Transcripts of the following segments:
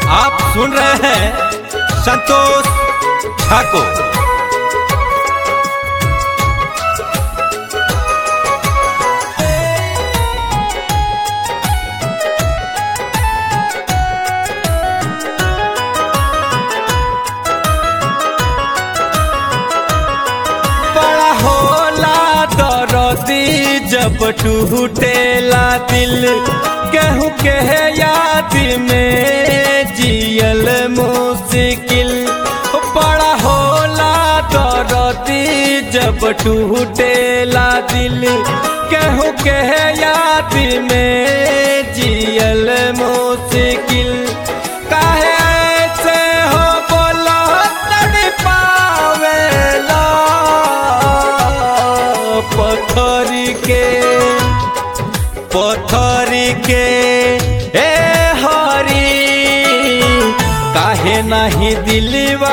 आप सुन रहे हैं संतोष ठाकुर बड़ा होला दरदी जब टूटेला दिल केहू के याद में जियल मुश्किल बड़ा होला दरदी जब टूटेला दिल केहू के याद में जियल मुश्किल काहे ऐसे हो बोला तड़पावेला पत्थर के पत्थर के ए हरी काहे नहीं दिलवा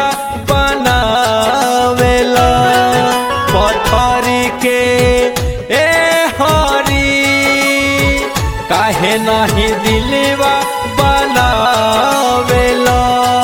बनावेला पत्थर के ए हरी काहे नहीं दिलवा बनावेला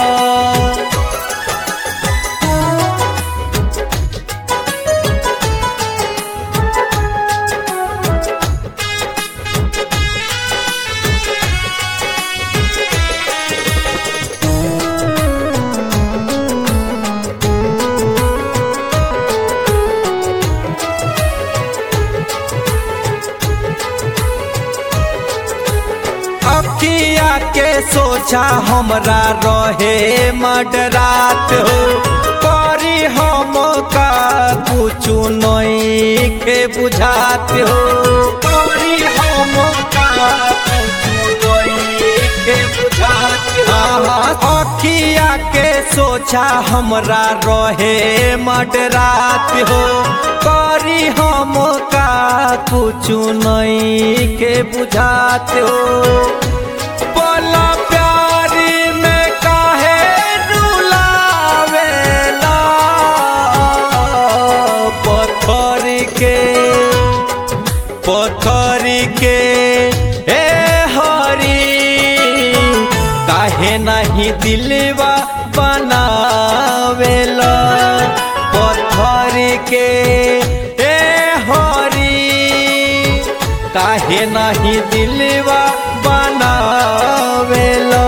अखिया के सोचा हमरा रहे मडरात हो करी हम का कुछु नहीं के बुझात हो करी हम का कुछु नहीं के बुझात हो अखिया के सोचा हमरा रहे मडरात हो करी हम का कुछु नहीं के बुझात हो बोला प्यारी में काहे रुलावेला पत्थर के पत्थर के ए हरी काहे नहीं दिलवा बनावेला पत्थर के ए हरी काहे नहीं दिलवा बनावेला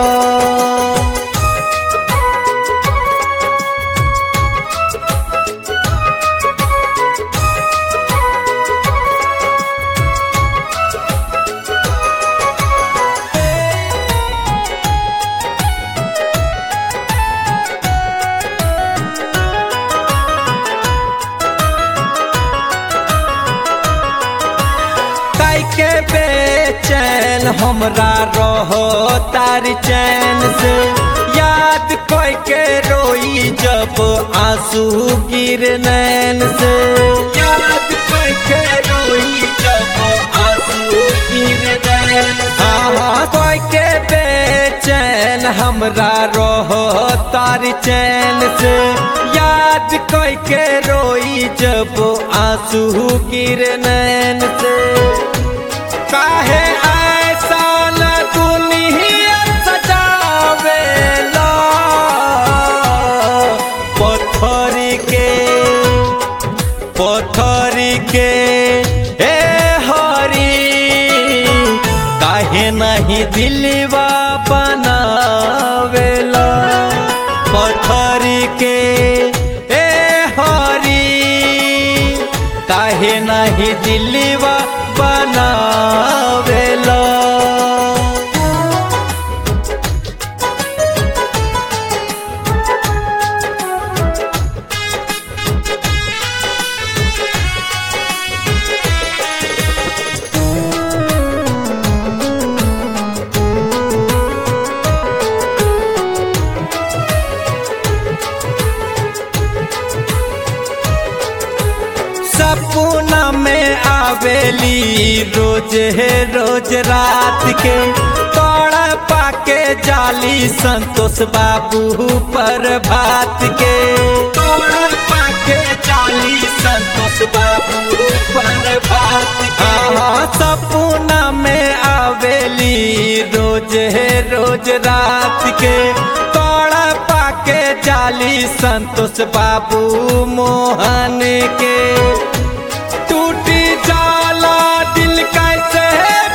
काई के बेचैन हमरा रहो तार चैन से याद कोई के रोई जब आंसू गिर नैन से याद कोई के रोई जब आंसू गिर नैन हाँ कोई के बेचैन हमरा रहो तार चैन से याद कोई के रोई जब आंसू गिर नैन से काहे ऐसा न दुनिया सजावेला पत्थर के पत्थर के ए हरी काहे नहीं दिलवा बनावेला पत्थर के ए हरी काहे नहीं दिलवा बनावेला सपना में आवेली रोज है रोज रात के तोड़ा पाके जाली संतोष बाबू पर भात के तोड़ा पाके जाली संतोष बाबू पर भात के सपना में आवेली रोज है रोज रोज रात के तोड़ा पाके जाली संतोष बाबू मोहन के टूटी जाला दिल कैसे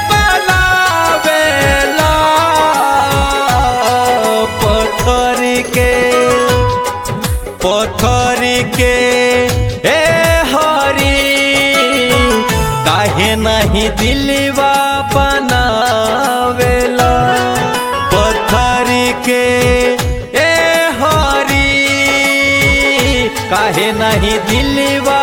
बनावेला पत्थर के पत्थर के ए हरी काहे नहीं दिलवा बनावेला पत्थर के ए हरी काहे नहीं दिलवा